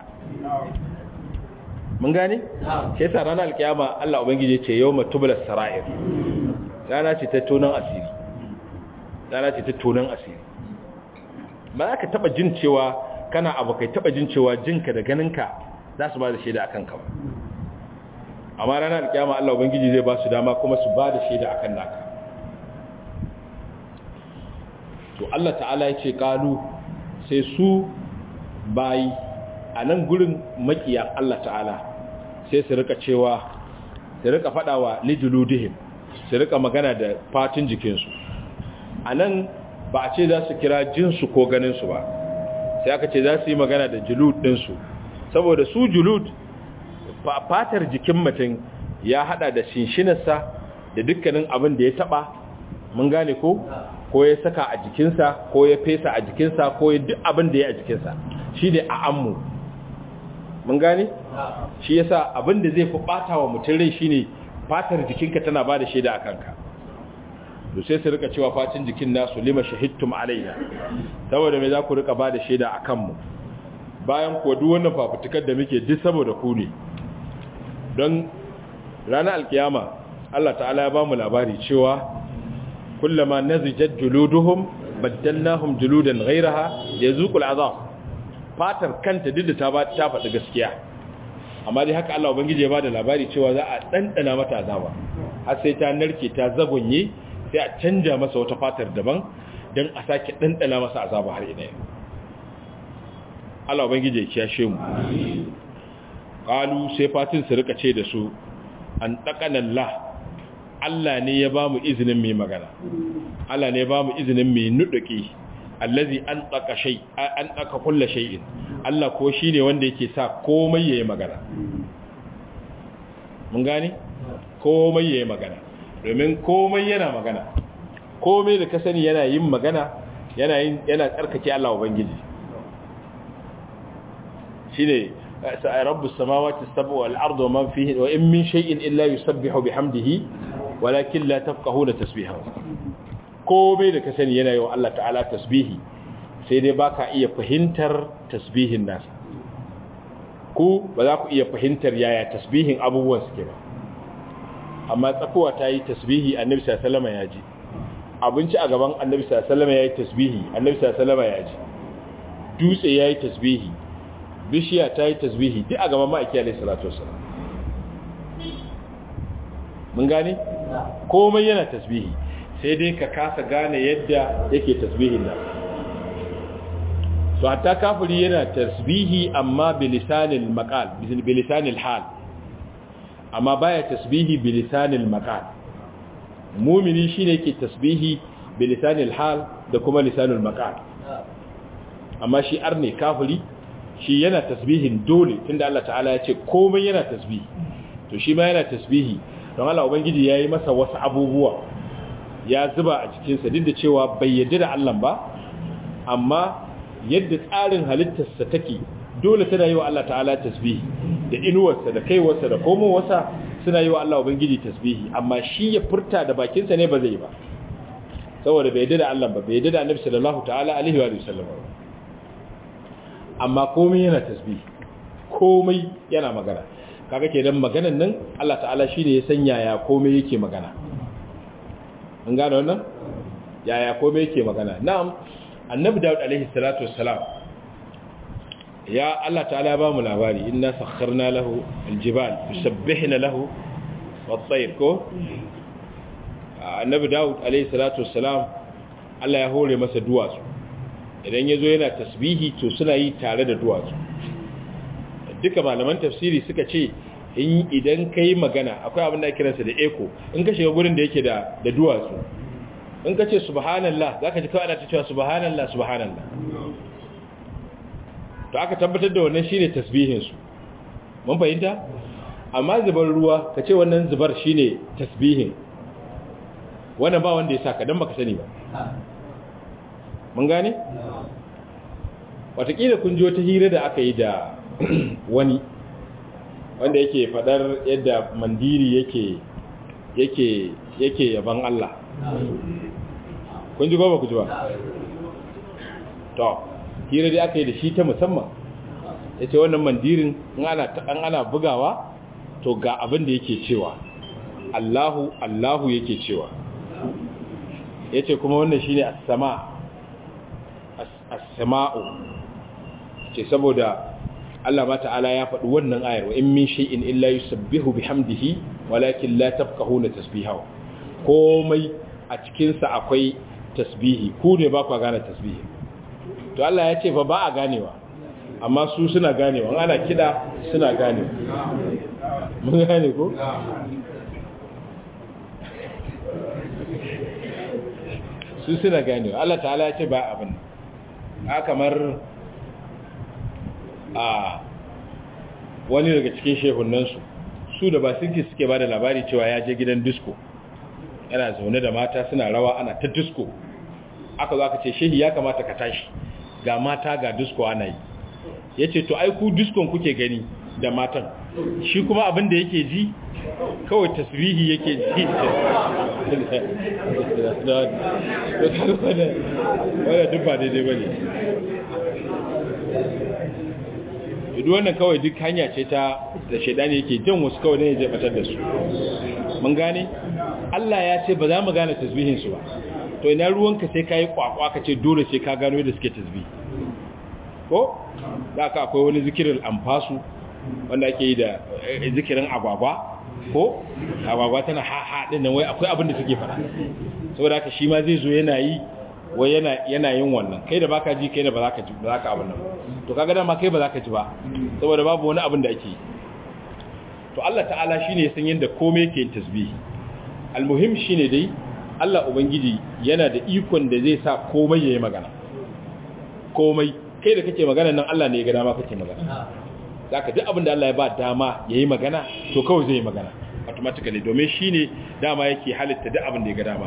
mun gane sai sa ranar alkiyama Allah ubangiji ce yawma tublas sara'ir rana ce ta tonan asiri rana ce ta tonan asiri ba za ka taba jin cewa kana abu kai taba jin cewa jinka da ganinka za su ba da shaida akan ka ba amma ranar alkiyama Allah ubangiji zai ba su dama kuma su ba da shaida akan naka to Allah ta'ala ya ce kalu sai su bayi a nan gurin makiya Allah ta'ala sai su rika cewa su rika fadawa lijuludihim su rika magana da fatin jikinsu a nan ba a ce za su kira jinsu ko ganinsu ba sai aka ce za su yi magana da julud ɗinsu saboda su julud fatar jikin mutum ya hada da shinshinarsa da dukkanin abin da ya taba mun gane ko ko ya saka a jikinsa ko ya fesa a jikinsa ko ya duk abin da ya a jikinsa shi ne a ammu mun gane shi yasa abin da zai fi bata wa mutum rai shine fatar jikinka tana ba da shaida a kanka to sai su rika cewa fatin jikin nasu lima shahidtum alaina saboda me za ku rika ba da shaida a kanmu bayan kuwa duk wannan fafutukar da muke duk saboda ku ne don ranar alkiyama Allah ta'ala ya ba mu labari cewa kullama nazijat juluduhum baddalnahum juludan ghayraha yazuqul azab fatar kanta duk da ta ba ta faɗi gaskiya amma dai haka Allah ubangiji ya bada labari cewa za a dandana mata azaba har sai ta narke ta zagonye sai a canja masa wata fatar daban dan a sake dandana masa azaba har ina Allah ubangiji ya kiyashe mu qalu sai fatin su rika ce da su an taqana Allah Allah ne ya ba mu izinin mai magana Allah ne ya ba mu izinin mai nuduki allazi an tsaka shay an tsaka kullu shay'in Allah ko shine wanda yake sa komai yayi magana mun gane komai yayi magana domin komai yana magana komai da ka sani yana yin magana yana yin yana tsarkake Allah ubangiji shine rabbus samawati sab'u wal ardu wa man fihi wa in min shay'in illa yusabbihu bihamdihi walakin la tafqahuna tasbihahu komai da ka sani yana yi wa Allah ta'ala tasbihi sai dai baka iya fahimtar tasbihin nasa ku ba za ku iya fahimtar yaya tasbihin abubuwan suke ba amma tsakuwa ta yi tasbihi annabi sallallahu ya ji abinci a gaban annabi sallallahu ya yi tasbihi annabi sallallahu ya ji dutse ya yi tasbihi bishiya ta yi tasbihi duk a gaban ma'aiki alaihi salatu wasallam mun gane komai yana tasbihi sai dai ka kasa gane yadda yake tasbihin nan to hatta kafiri yana tasbihi amma bilisanil maqal bilisanil hal amma baya tasbihi bilisanil maqal mumini shine yake tasbihi bilisanil hal da kuma lisanul maqal amma shi arne kafiri shi yana tasbihin dole tunda Allah ta'ala ya ce komai yana tasbihi to shi ma yana tasbihi don Allah ubangiji yayi masa wasu abubuwa ya zuba a cikinsa duk da cewa bai yadda da Allah ba amma yadda tsarin halittarsa take dole tana yi wa Allah ta'ala tasbihi da inuwarsa da kaiwarsa da komowarsa suna yi wa Allah ubangiji tasbihi amma shi ya furta da bakinsa ne ba zai ba saboda bai yadda da Allah ba bai yadda da Annabi sallallahu ta'ala alaihi wa sallam amma komai yana tasbihi komai yana magana kaga kenan maganan nan Allah ta'ala shine ya sanya ya komai yake magana an gane wannan yaya komai yake magana na'am annabi daud alaihi salatu wassalam ya Allah ta'ala ba mu labari inna sakharna lahu aljibal yusabbihna lahu wat-tayr ko annabi daud alaihi salatu wassalam Allah ya hore masa duwatsu idan yazo yana tasbihi to suna yi tare da duwatsu duka malaman tafsiri suka ce in idan ka yi magana akwai abin da kiransa da echo in ka shiga gurin da yake da da duwatsu in ka ce subhanallah za ka ji kawai ana ta cewa subhanallah subhanallah to aka tabbatar da wannan shine tasbihinsu mun fahimta amma zubar ruwa ka ce wannan zubar shine tasbihin wannan ba wanda ya saka don baka sani ba mun gane watakila kun ji wata hira da aka yi da wani wanda yake fadar yadda mandiri yake yake yake yaban Allah kun ji ba ku ji ba to hira dai aka yi da shi ta musamman yace wannan mandirin in ana an ana bugawa to ga abin da yake cewa Allahu Allahu yake cewa yace kuma wannan shine as-sama as-sama'u ce saboda Allah ma ta'ala ya faɗi wannan ayar wa in min shay'in illa yusabbihu bihamdihi walakin la tafqahuna tasbihahu komai a cikin sa akwai tasbihi ku ne ba ku gane tasbihi to Allah ya ce fa ba a ganewa amma su suna ganewa ana kida suna ganewa mun gane ko su suna ganewa Allah ta'ala ya ce ba abin a kamar a wani daga cikin shehunansu su da ba sinki suke ba da labari cewa ya je gidan disco yana zaune da mata suna rawa ana ta disco aka zo aka ce shehi ya kamata ka tashi ga mata ga disco ana yi ya ce to ai ku discon kuke gani da matan shi kuma abin da yake ji kawai tasbihi yake ji wadda duk ba daidai ba ne duk wannan kawai duk hanya ce ta da shaidani yake jan wasu kawai ne ya batar da su mun gane Allah ya ce ba za mu gane tasbihinsu ba to ina ruwanka sai ka yi kwakwa ka ce dole sai ka gano yadda suke tasbihi ko da aka akwai wani zikirin amfasu wanda ake yi da zikirin agwagwa ko agwagwa tana ha-ha ɗin nan wai akwai abin da suke fara saboda haka shi ma zai zo yana yi wai yana yin wannan kai da baka ji kai da ba za ka ji ba za ka abin nan to kaga dama kai ba za ka ji ba saboda babu wani abin da ake yi to Allah ta'ala shine ya san yadda komai ke yin tasbihi almuhim shine dai Allah ubangiji yana da ikon da zai sa komai yayi magana komai kai da kake magana nan Allah ne ya ga dama kake magana zaka duk abin da Allah ya ba dama yayi magana to kawai zai yi magana automatically domin shine dama yake halitta duk abin da ya ga dama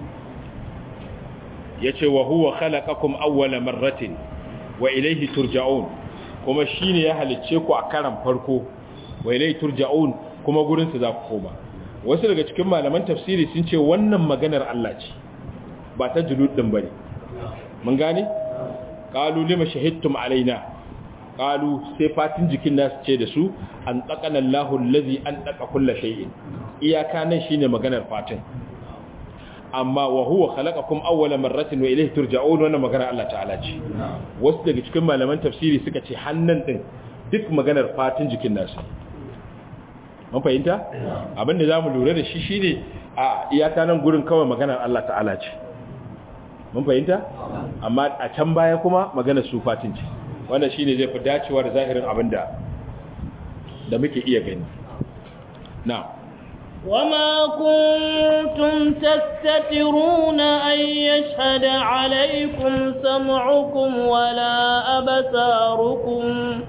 yace wa huwa khalaqakum awwala marratin wa ilayhi turja'un kuma shine ya halicce ku a karan farko wa ilayhi turja'un kuma gurin sa za ku koma wasu daga cikin malaman tafsiri sun ce wannan maganar Allah ce ba ta julud din bane mun gane qalu lima shahidtum alaina qalu sai fatin jikin nasu ce da su an tsakana Allahu allazi an daka kulla shay'in iyaka nan shine maganar fatin amma wa huwa khalaqakum awwala marratin wa ilayhi turja'un wannan maganar Allah ta'ala ce wasu daga cikin malaman tafsiri suka ce hannan din duk maganar fatin jikin nasu mun fahimta abinda zamu lura da shi shine a iyaka nan gurin kawai maganar Allah ta'ala ce mun fahimta amma a can baya kuma maganar su fatin ce wannan shine zai fi dacewa da zahirin abinda da muke iya gani na وما كنتم تستترون أن يشهد عليكم سمعكم ولا أبصاركم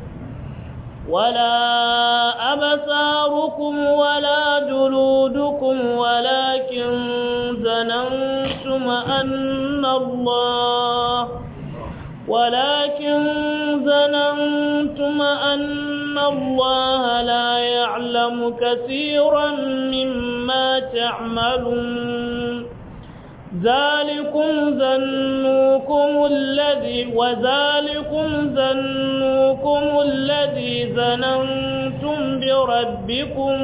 ولا أبصاركم ولا جلودكم ولكن ظننتم أن الله ولكن ظننتم أن الله لا يعلم كثيرا مما تعملون ذلكم ظنوكم الذي وذلكم ظنوكم الذي ظننتم بربكم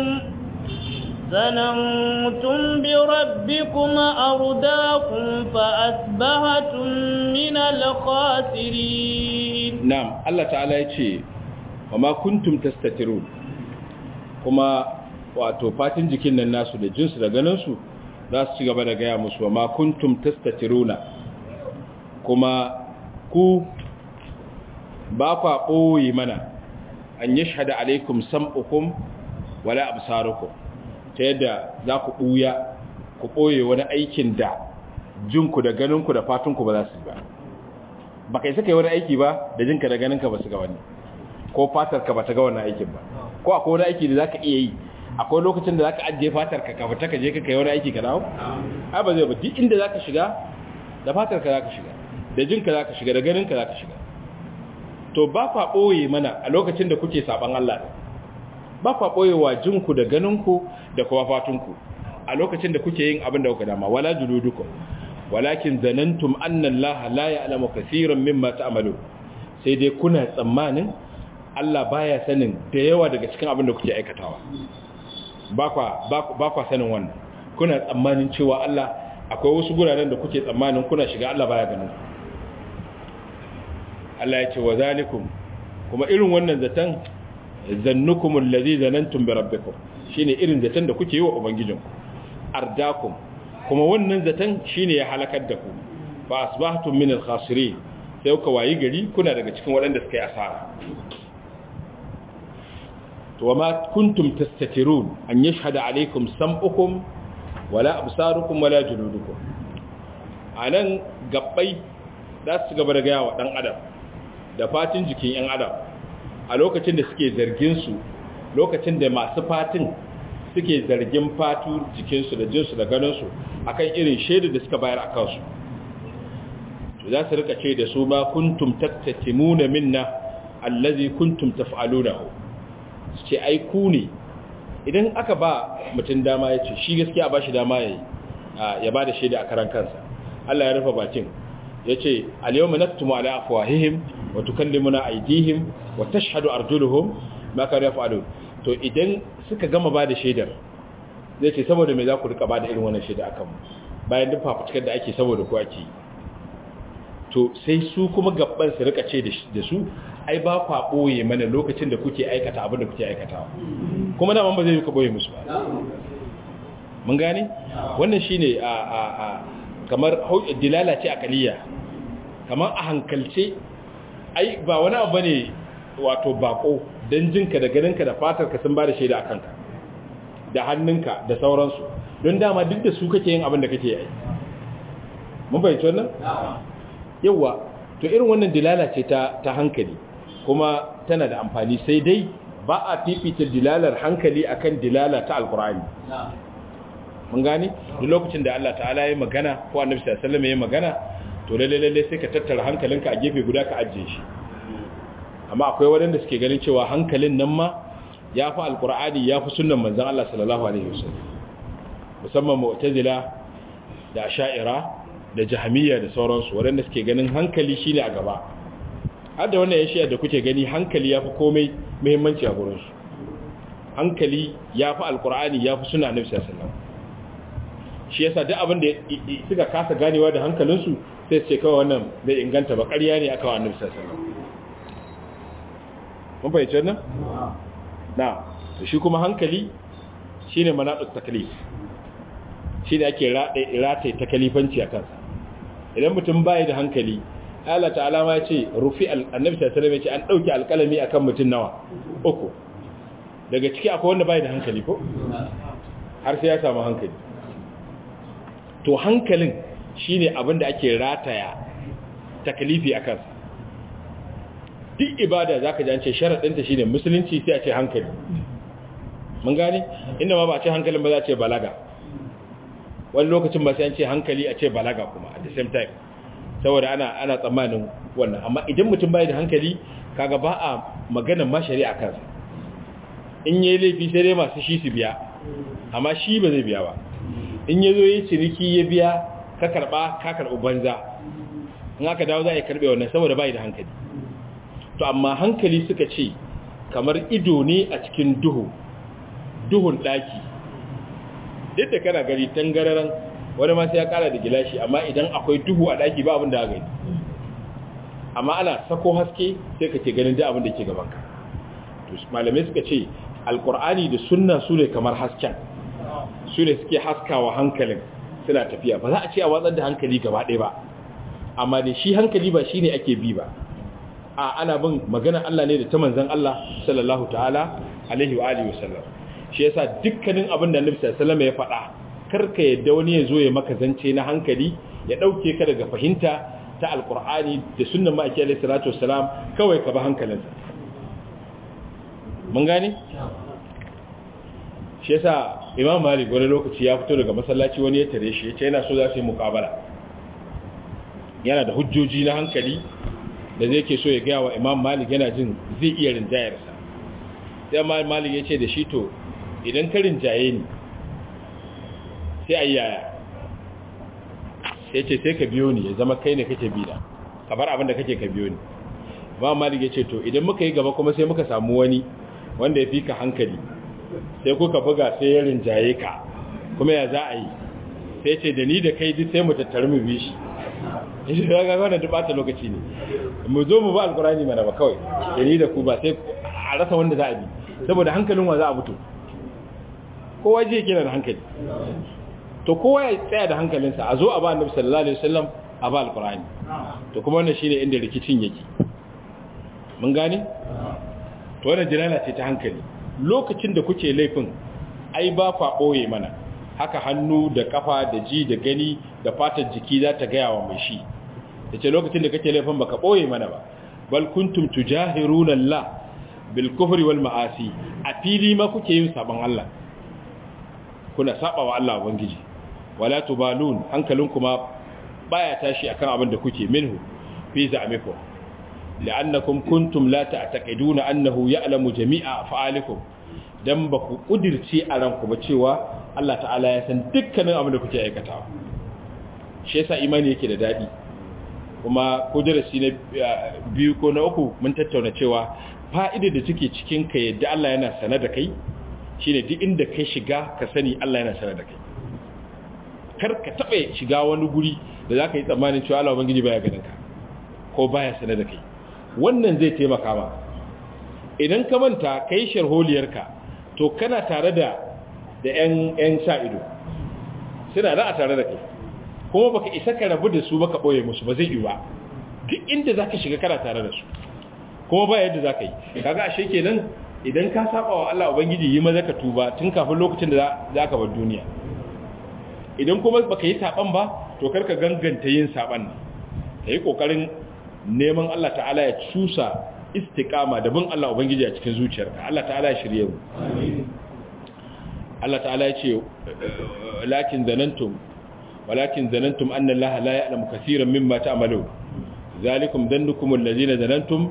ظننتم بربكم أرداكم فأصبحتم من الخاسرين نعم الله تعالى يتشي وما كنتم تستترون كما wato fatin jikin nan nasu da jinsu da ganinsu za su ci gaba da gaya musu wa ma kuntum tastatiruna kuma ku ba kwa ɓoye mana an yi shahada alaikum sam'ukum wala absarukum ta yadda za ku ɓuya ku ɓoye wani aikin da jinku da ganinku da fatunku ba za su ba ba kai suka yi wani aiki ba da jinka da ganinka ba su ga wani ko fatarka ba ta ga wani aikin ba ko akwai wani aiki da za ka iya yi akwai lokacin da za ka ajiye fatarka ka fita ka je ka kai wani aiki ka dawo ai ba zai ba duk inda za ka shiga da fatarka za ka shiga da jinka za ka shiga da ganinka za ka shiga to ba kwa ɓoye mana a lokacin da kuke saɓan Allah ba kwa ɓoyewa jinku da ganinku da kuma fatunku a lokacin da kuke yin abin da kuka dama wala juludukum walakin zanantum anna Allah la ya'lamu kaseeran mimma ta'malu sai dai kuna tsammanin Allah baya sanin da yawa daga cikin abin da kuke aikatawa ba kwa ba kwa sanin wannan kuna tsammanin cewa Allah akwai wasu guraren da kuke tsammanin kuna shiga Allah baya ganin Allah ya ce wa zalikum kuma irin wannan zaton zannukum allazi zanantum bi rabbikum shine irin zaton da kuke yi wa ubangijinku ardakum kuma wannan zaton shine ya halakar da ku fa asbahtum min al-khasirin sai kuka wayi gari kuna daga cikin waɗanda suka yi asara to wama kuntum tastatirun an yashhada alaykum sam'ukum wala absarukum wala juludukum anan gabbai za su gaba da gaya wa dan adam da fatin jikin yan adam a lokacin da suke zargin su lokacin da masu fatin suke zargin fatu jikinsu da jinsu da ganinsu akan irin shaidu da suka bayar a kansu to za su rika ce da su ma kuntum tattatimuna minna allazi kuntum taf'alunahu su ce ai ku ne idan aka ba mutum dama ya ce shi gaskiya ba shi dama ya ya ba da shaida a karan kansa Allah ya rufe bakin ya ce al-yawma naktumu ala afwahihim wa tukallimuna aydihim wa tashhadu arjuluhum ma kanu yaf'alun to idan suka gama ba da shaidar zai ce saboda me za ku rika ba da irin wannan shaida akan mu bayan duk fafutukar da ake saboda ku ake to sai su kuma gabban su rika ce da su ai ba kwa boye mana lokacin da kuke aikata abin da kuke aikatawa kuma da ba zai ka boye musu ba mun gane wannan shine a a a kamar dilala ce akaliya kamar a hankalce ai ba wani abu bane wato bako dan jinka da ganinka da fatarka sun ba da shaida akan ka da hannunka da sauransu don dama duk da su kake yin abin da kake yi mun fahimci wannan yawa to irin wannan dilala ce ta ta hankali kuma tana da amfani sai dai ba a fifita dilalar hankali akan dilala ta alkur'ani mun gane duk lokacin da Allah ta'ala ya magana ko annabi sallallahu alaihi wasallam ya magana to lalle lalle sai ka tattara hankalinka a gefe guda ka ajiye shi amma akwai waɗanda suke ganin cewa hankalin nan ma ya fi alkur'ani ya fi sunan manzan Allah sallallahu Alaihi wasallam musamman mu'tazila da sha'ira da jahamiyya da sauransu waɗanda suke ganin hankali shine a gaba har da wannan yashiyar da kuke gani hankali ya fi komai muhimmanci a gurinsu hankali ya fi alkur'ani ya fi suna annabi sallallahu Alaihi shi yasa duk abin da suka kasa ganewa da hankalinsu sai su ce kawai wannan bai inganta ba ƙarya ne aka wa annabi sallallahu Alaihi wasallam mun fahimci wannan na to shi kuma hankali shine manaqut taklif shine ake rataye takalifanci a kansa idan mutum bai da hankali Allah ta'ala ma yace rufi annabi sallallahu alaihi wasallam yace an dauki alkalami akan mutum nawa uku daga ciki akwai wanda bai da hankali ko har sai ya samu hankali to hankalin shine abin da ake rataya takalifi a kansa duk ibada za ka jance sharaɗinta shi ne musulunci sai a ce hankali mun gane inda ma ba a ce hankalin ba za a ce balaga wani lokacin ba sai an ce hankali a ce balaga kuma at the same time saboda ana ana tsammanin wannan amma idan mutum bai da hankali kaga ba a maganar ma shari'a kansa in yayi laifi sai dai masu shi su biya amma shi ba zai biya ba in ya zo yi ciniki ya biya ka karba ka karɓi banza in aka dawo za a yi karɓe wannan saboda bai da hankali to amma hankali suka ce kamar ido ne a cikin duhu duhun daki duk da kana gari tangararan wani ma sai ya kara da gilashi amma idan akwai duhu a daki ba abin da gani amma ana sako haske sai ka ke ganin da abin da ke gabanka to malamai suka ce alkur'ani da sunna su ne kamar hasken su ne suke haskawa hankalin suna tafiya ba za a ce a watsar da hankali gaba ɗaya ba amma da shi hankali ba shi ne ake bi ba a ana bin magana Allah ne da ta manzan Allah sallallahu ta'ala alaihi wa alihi wasallam shi yasa dukkanin abin da Annabi sallallahu alaihi wasallam ya faɗa karka yadda wani ya zo ya maka zance na hankali ya dauke ka daga fahimta ta alqur'ani da sunnan ma'aiki alaihi salatu wassalam kawai ka ba hankalinsa mun gane shi yasa Imam Malik wani lokaci ya fito daga masallaci wani ya tare shi ya ce yana so za su yi muqabala yana da hujjoji na hankali da zai ke so ya gaya wa imam malik yana jin zai iya rinjayarsa sai imam malik ya ce da shi to idan ka rinjaye ni sai a yaya sai ce sai ka biyo ni ya zama kai ne kake bida ka bar abin da kake ka biyo ni imam malik ya ce to idan muka yi gaba kuma sai muka samu wani wanda ya fi ka hankali sai kuka buga sai ya rinjaye ka kuma ya za a yi sai ce da ni da kai duk sai mu tattara mu bi shi shi da ga wannan dubata lokaci ne mu zo mu ba alkurani mana ba kawai da ni da ku ba sai a rasa wanda za a bi saboda hankalin wa za a fito kowa je kina da hankali to kowa ya tsaya da hankalinsa a zo a ba annabi sallallahu alaihi wasallam a ba alkurani to kuma wannan shine inda rikicin yake mun gane to wannan jinana ce ta hankali lokacin da kuke laifin ai ba kwa boye mana haka hannu da kafa da ji da gani da fatar jiki za ta gaya wa mai shi da ce lokacin da kake laifin baka ɓoye mana ba bal kuntum tujahiruna Allah bil kufri wal ma'asi a fili ma kuke yin saban Allah kuna saba wa Allah ubangiji wala tubalun hankalin kuma baya tashi akan abin da kuke minhu fi za'amikum la'annakum kuntum la ta'taqiduna annahu ya'lamu jami'a af'alikum dan ba ku kudirce a ranku ba cewa Allah ta'ala ya san dukkanin abin da kuke aikatawa shi yasa imani yake da dadi kuma ko darasi na biyu ko na uku mun tattauna cewa fa'ida da take cikin ka yadda Allah yana sanar da kai shine duk inda kai shiga ka sani Allah yana sanar da kai kar ka taɓa shiga wani guri da za ka yi tsammanin cewa Allah Ubangiji baya ganin ka ko baya sanar da kai wannan zai taimaka ma idan ka manta ka yi sharholiyarka to kana tare da da 'yan sa ido suna da a tare da kai kuma baka isa ka rabu da su baka ɓoye musu ba zai yi ba duk inda za ka shiga kana tare da su kuma ba yadda za ka yi kaga ashe kenan idan ka saba wa Allah Ubangiji yi maza ka tuba tun kafin lokacin da za ka bar duniya idan kuma baka yi saban ba to karka ganganta yin saban nan yi kokarin neman Allah ta'ala ya cusa istiqama da bin Allah ubangiji a cikin zuciyarka Allah ta'ala ya shirye mu Allah ta'ala ya ce lakin zanantum walakin zanantum anna Allah la ya'lamu kaseeran mimma ta'malun zalikum dannukum allazina zanantum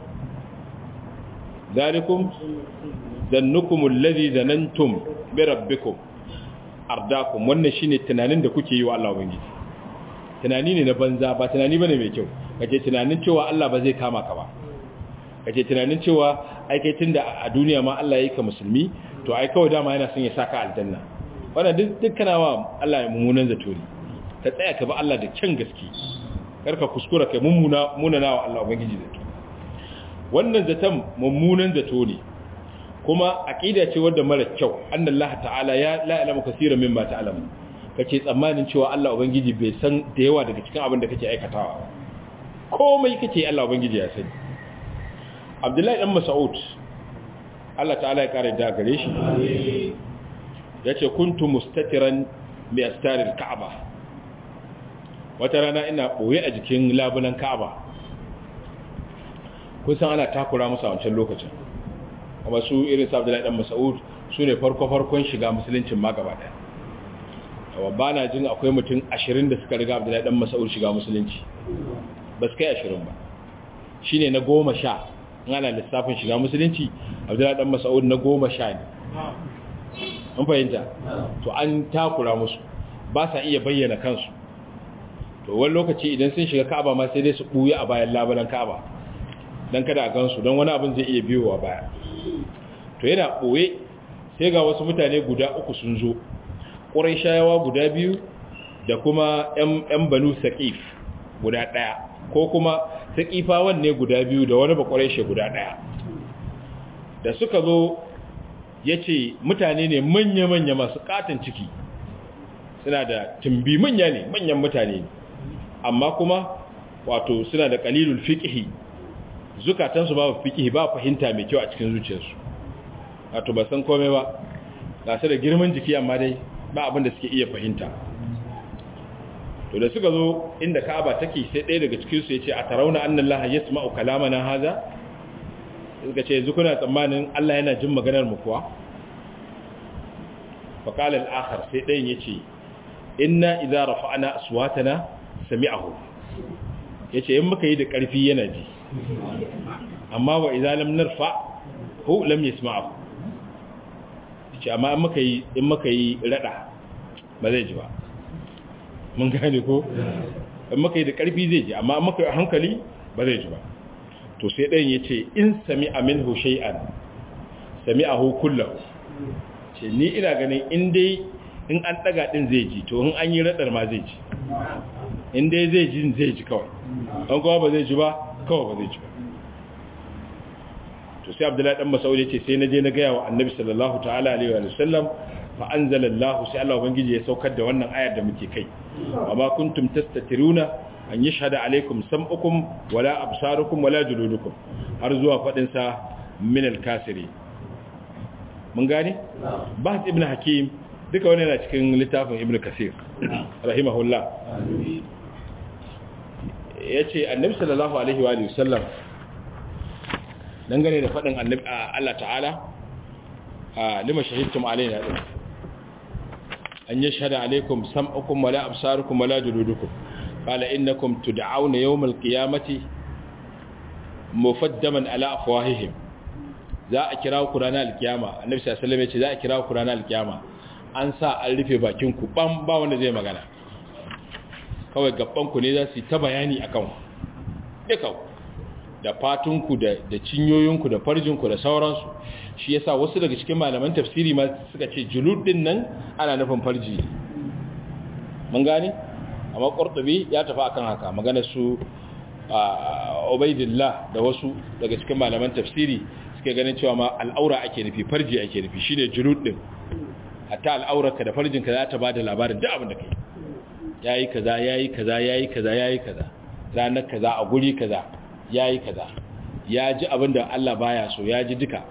zalikum zannukum allazi zanantum bi rabbikum ardakum wannan shine tunanin da kuke yi wa Allah ubangiji tunani ne na banza ba tunani bane mai kyau kace tunanin cewa Allah ba zai kama ka ba kace tunanin cewa ai kai tunda a duniya ma Allah yayi ka musulmi to ai kawai dama yana son ya saka aljanna wannan duk dukkana wa Allah ya mummunan zato ne ka tsaya ka ba Allah da kyan gaske karka kuskura kai mummuna munana wa Allah ubangiji zato wannan zaton mummunan zato ne kuma aqida ce wadda mara kyau annallaha ta'ala ya la ilamu kaseeran mimma ta'lamu kace tsammanin cewa Allah ubangiji bai san da yawa daga cikin abin da kake aikatawa komai kake Allah ubangiji ya sani Abdullahi dan Mas'ud Allah ta'ala ya kare da gare shi yace kuntu mustatiran bi astaril ka'aba wata rana ina boye a jikin labulan ka'aba kun san ana takura musu a wancan lokacin kuma su irin sa Abdullahi dan Mas'ud su ne farko farkon shiga musuluncin ma gaba daya yawa ba na jin akwai mutum 20 da suka riga Abdullahi dan Mas'ud shiga musulunci ba su kai 20 ba shine na goma sha in ana lissafin shiga musulunci Abdullahi dan Mas'ud na goma sha ne an fahimta to an takura musu ba sa iya bayyana kansu to wani lokaci idan sun shiga Ka'aba ma sai dai su buya a bayan labaran Ka'aba dan kada a gansu don wani abin zai iya biyowa baya to yana ɓoye sai ga wasu mutane guda uku sun zo ƙurai shayawa guda biyu da kuma 'yan banu saƙif guda ɗaya ko kuma saƙifawan ne guda biyu da wani bakwarai shi guda ɗaya da suka zo ya ce mutane ne manya-manya masu ƙaton ciki suna da tumbi manya ne manyan mutane amma kuma wato suna da ƙalilul fiƙihi zukatansu ba fiƙihi ba fahimta mai kyau a cikin zuciyarsu wato ba san komai ba ga su da girman jiki amma dai ba abin da suke iya fahimta to da suka zo inda ka'aba take sai ɗaya daga cikin su yace a tarawna anna allaha yasma'u kalamana haza suka ce yanzu kuna tsammanin Allah yana jin maganar mu kuwa fa qala al-akhar sai ɗayan yace inna idza rafa'na aswatana sami'ahu yace in muka yi da ƙarfi yana ji amma wa idza lam narfa hu lam yasma'u ce amma in muka yi in muka yi rada ba zai ji ba mun gane ko in muka yi da karfi zai ji amma in muka yi hankali ba zai ji ba to sai ɗayan ya ce in sami amin shay'an sami ahu kullahu ce ni ina ganin in dai in an ɗaga ɗin zai ji to in an yi raɗar ma zai ji in dai zai ji zai ji kawai an kuma ba zai ji ba kawai ba zai ji ba to sai abdullahi dan masaud yace sai naje na gaya wa annabi sallallahu ta'ala alaihi wa sallam fa anzalallahu sai Allah ubangiji ya saukar da wannan ayar da muke kai amma kuntum tastatiruna an yashhada alaikum sam'ukum wala absarukum wala juludukum har zuwa fadin sa min al-kasiri mun gane bahth ibn hakim duka wannan yana cikin littafin ibn kasir rahimahullah yace annabi sallallahu alaihi wa sallam dangane da faɗin annabi Allah ta'ala a lima shahidtum alaina din an yashhadu alaikum sam'ukum wala absarukum wala juludukum qala innakum tud'auna yawmal qiyamati mufaddaman ala afwahihim za a kira ku ranar alkiyama annabi sallallahu alaihi wasallam ya ce za a kira ku ranar alkiyama an sa an rufe bakin ku ban ba wanda zai magana kawai gaban ku ne za su yi ta bayani akan ku duka da fatunku da da cinyoyinku da farjinku da sauransu shi yasa wasu daga cikin malaman tafsiri ma suka ce julud din nan ana nufin farji mun gane amma qurtubi ya tafi akan haka magana su ubaidillah da wasu daga cikin malaman tafsiri suke ganin cewa ma al'aura ake nufi farji ake nufi shine julud din hatta al'aurarka da farjinka za ta bada labarin duk abin da kai yayi kaza yayi kaza yayi kaza yayi kaza ranar kaza a guri kaza yayi kaza ya ji abin da Allah baya so ya ji duka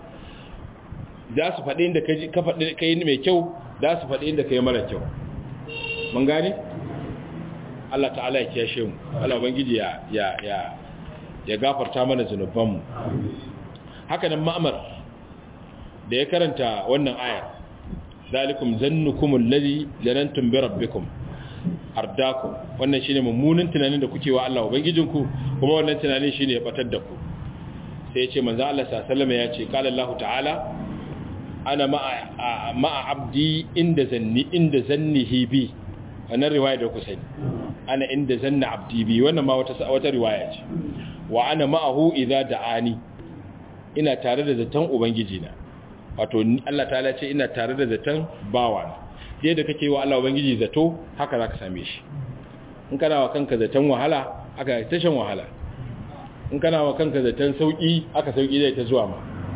za su faɗi inda ka faɗi kai mai kyau za su faɗi inda kai mara kyau mun gane Allah ta'ala ya kiyashe mu Allah ubangiji ya ya ya ya gafarta mana zanubanmu haka nan ma'amar da ya karanta wannan aya zalikum zannukum alladhi lanantum bi rabbikum ardakum wannan shine mummunan tunanin da kuke wa Allah ubangijinku kuma wannan tunanin shine ya batar da ku sai ya ce manzo Allah sallallahu alaihi wasallam ya ce qala Allah ta'ala ana ma'a ma'a abdi inda zanni inda zannihi bi wannan riwaya da ku sani ana inda zanna abdi bi wannan ma wata wata riwaya ce wa ana ma'ahu idza da'ani ina tare da zaton ubangiji na wato Allah ta'ala ce ina tare da zaton bawa na yadda kake wa Allah ubangiji zato haka zaka same shi in kana wa kanka zaton wahala aka tashin wahala in kana wa kanka zaton sauki aka sauki zai ta zuwa ma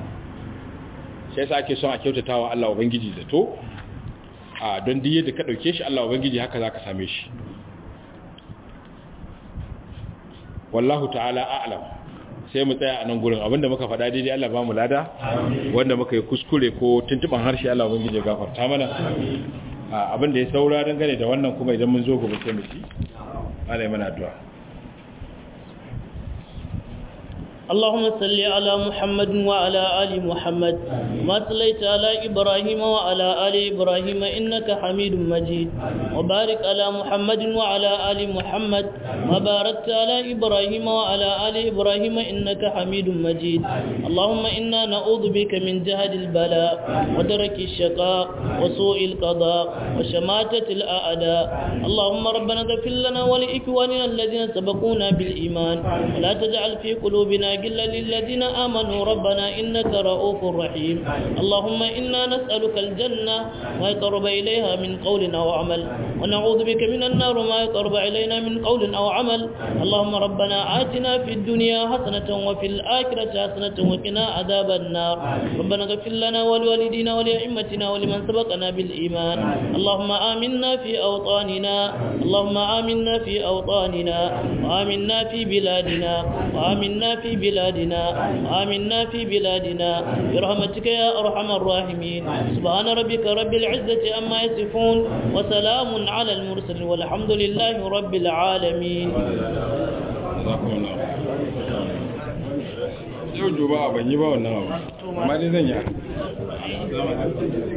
sai yasa ake son a kyautatawa Allah ubangiji zato a don duk yadda ka dauke shi Allah ubangiji haka zaka same shi wallahu ta'ala a'lam sai mu tsaya a nan gurin abinda muka faɗa daidai Allah ba mu lada wanda muka yi kuskure ko tuntuban harshe Allah ubangiji ya gafarta mana abinda ya saura dangane da wannan kuma idan mun zo gobe sai mu ci Allah ya mana addu'a اللهم صل على محمد وعلى آل محمد ما صليت على إبراهيم وعلى آل إبراهيم إنك حميد مجيد وبارك على محمد وعلى آل محمد ما باركت على إبراهيم وعلى آل إبراهيم إنك حميد مجيد اللهم إنا نعوذ بك من جهد البلاء ودرك الشقاء وسوء القضاء وشماتة الأعداء اللهم ربنا اغفر لنا ولإخواننا الذين سبقونا بالإيمان ولا تجعل في قلوبنا غلا للذين آمنوا ربنا إنك رؤوف رحيم اللهم إنا نسألك الجنة ما يقرب إليها من قول أو عمل ونعوذ بك من النار ما يقرب إلينا من قول أو عمل اللهم ربنا آتنا في الدنيا حسنة وفي الآخرة حسنة وقنا عذاب النار ربنا اغفر لنا ولوالدينا ولأئمتنا ولمن سبقنا بالإيمان اللهم آمنا في أوطاننا اللهم آمنا في أوطاننا وآمنا في بلادنا وآمنا في بلادنا وآمنا في بلادنا برحمتك يا أرحم الراحمين سبحان ربك رب العزة أما يصفون وسلام على المرسلين والحمد لله رب العالمين yau juba ban yi ba wannan abu amma dai zan yi